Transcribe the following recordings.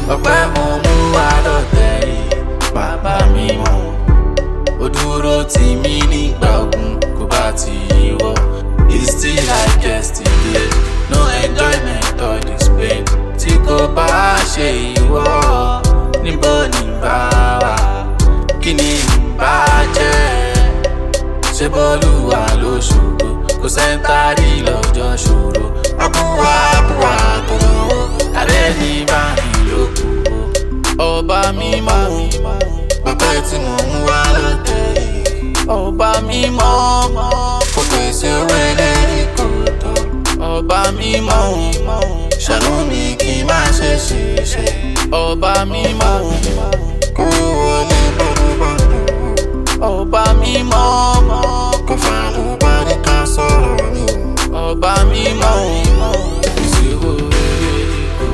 ọpẹ́ mo mú wá lọ́tẹ̀ yìí bàbá mi mọ̀ ó dúró tì mí nígbà ogun kò bá ti yíwọ́ it's still like yesterday no enjoyment or this pain tí kò bá ṣe ìwọ níbo ni bá wà kí ni bá jẹ́ ṣe bọ́lúwa ló ṣòro kò sẹ́ńtárì lọ́jọ́ ṣòro abúwá abúwá tó lówó alẹ́ ní báyìí ló kù ó. ọba mímọ́ bàbá tí mo ń wá lọ́tẹ̀ yìí ọba mímọ́ kò pèsè owó eléyìí kò tó ọba mímọ́ ṣàánú mi kí n má ṣe ṣiṣẹ́ ọba mímọ́ kó wọlé bọ́dúbọ́dù ọba mímọ́ kò fàánù parí ká sọ̀rọ̀ mi ọba mímọ́ ìṣòro rere kò.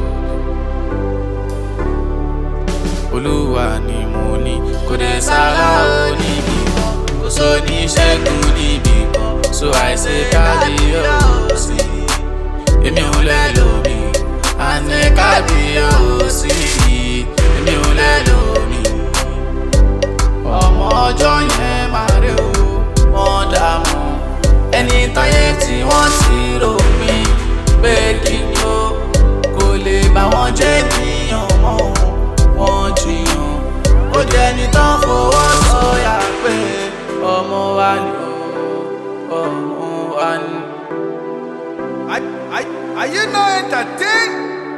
olúwa ni mo ní kò dé sára oníbi kan kò sọ ní ṣẹ́gun níbi kan so àìsè kábíyèsí èmi ò lẹ́lòmí àní kábíyèsí èmi ò lẹ́lòmí ọmọ ọjọ́ yẹn máa rí o wọ́n dààmú ẹni táyé tí wọ́n ti rò mí pé kí ni ó kò lè bá wọn jẹ́ níyàn mọ́ wọn jiyàn ó jẹ́ ẹni tán fọwọ́ sọ̀yà pé ọmọ wa ni ó ọmọ wa ni. Are, are, are you not entertained?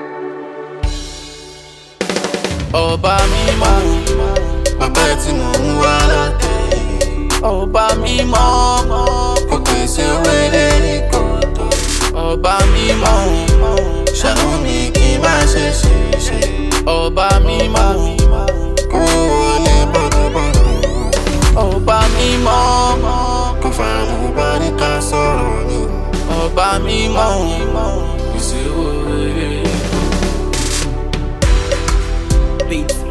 ọba mímọ́ bàbá tí mo ń wá látẹ̀ yìí ọba mímọ́ kò pèsè owó eléyìí kò tó ọba mímọ́ ṣàánú mi kí n má ṣe ṣiṣẹ́ ọba mímọ́ kó wọlé bọ́dúbọ́dù ọba mímọ́ kò fàánù parí ká sọ̀rọ̀ mi ọba mímọ́ ìṣòro rere. Beats